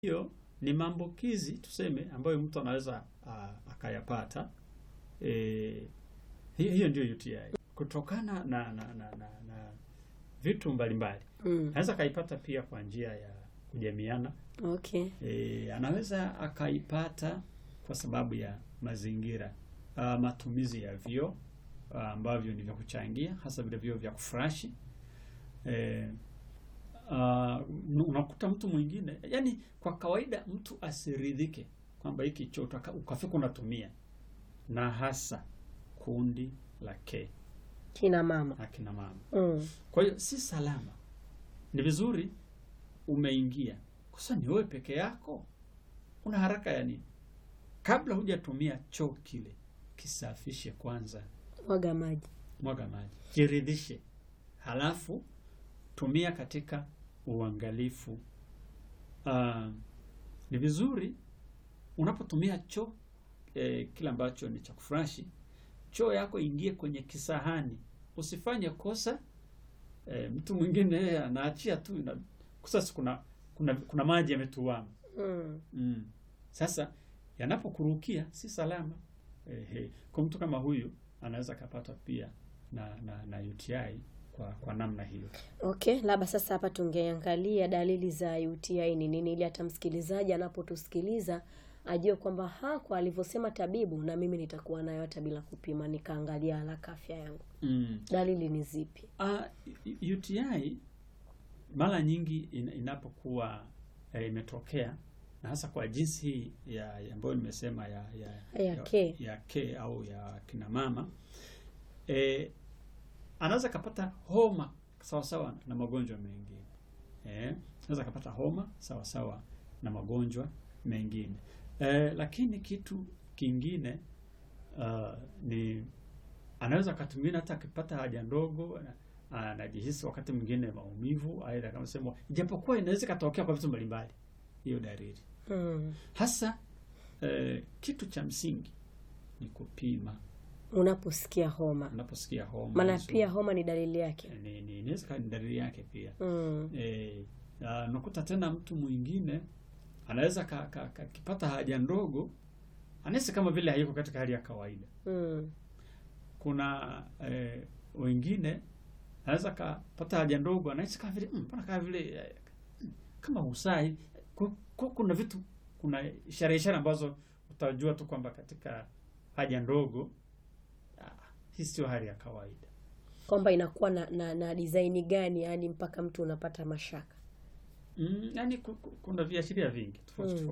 hiyo ni maambukizi tuseme, ambayo mtu anaweza uh, akayapata. E, hiyo ndio UTI kutokana na, na, na, na, na vitu mbalimbali Mm. anaweza akaipata pia kwa njia ya kujamiana. Okay. E, anaweza akaipata kwa sababu ya mazingira uh, matumizi ya vyoo uh, ambavyo ni vya kuchangia, hasa vile vyoo vya kufurashi. E, uh, unakuta mtu mwingine, yani kwa kawaida mtu asiridhike kwamba hiki choo utaka- ukafika unatumia, na hasa kundi la K Kina mama. akina mama. Mm. Kwa hiyo si salama. Ni vizuri umeingia, kosa ni wewe peke yako, una haraka ya nini? Kabla hujatumia choo kile, kisafishe kwanza, Mwaga maji. mwaga maji, jiridhishe, halafu tumia katika uangalifu. Ah, ni vizuri unapotumia choo eh, kile ambacho ni cha kufurashi, choo yako ingie kwenye kisahani, usifanye kosa eh, mtu mwingine yeye anaachia tu ina, sasa kuna, kuna, kuna maji yametuama Mm. mm. Sasa yanapokurukia si salama eh, kwa mtu kama huyu anaweza akapata pia na, na, na UTI kwa, kwa namna hiyo. Okay, labda sasa hapa tungeangalia dalili za UTI ni nini, ili hata msikilizaji anapotusikiliza ajue kwamba ha, kwa alivyosema tabibu, na mimi nitakuwa nayo hata bila kupima, nikaangalia haraka afya yangu. mm. Dalili ni zipi? Uh, UTI mara nyingi in, inapokuwa eh, imetokea na hasa kwa jinsi hii ya ya ambayo nimesema ya ya, Ya K. ya K au ya kina mama eh, anaweza kapata homa sawasawa na magonjwa mengine eh, anaweza kapata homa sawasawa na magonjwa mengine eh, lakini kitu kingine uh, ni anaweza wakati mwingine hata akipata haja ndogo ana- anajihisi wakati mwingine maumivu, aidha kama sema, ijapokuwa inaweza ikatokea kwa vitu mbalimbali, hiyo dalili Mm. hasa eh, kitu cha msingi ni kupima Unaposikia homa, unaposikia homa. maana hizo, pia homa ni dalili yake. eh, ni ni- inaweza kuwa ni dalili yake pia Mm. eh, ah, unakuta tena mtu mwingine anaweza ka- ka- ka- akipata haja ndogo anahisi kama vile hayuko katika hali ya kawaida. Mm. kuna eh, wengine anaweza kapata haja ndogo anahisi kama vile "Mm, mbona kama vile eh, mm, kama usai Ku- ku- kuna vitu kuna ishara ishara ambazo utajua tu kwamba katika haja ndogo ah, hii sio hali ya kawaida Kwamba inakuwa na, na, na design gani, yani mpaka mtu unapata mashaka. mm, yani ku- ku- kuna viashiria vingi tofauti Mm. tofauti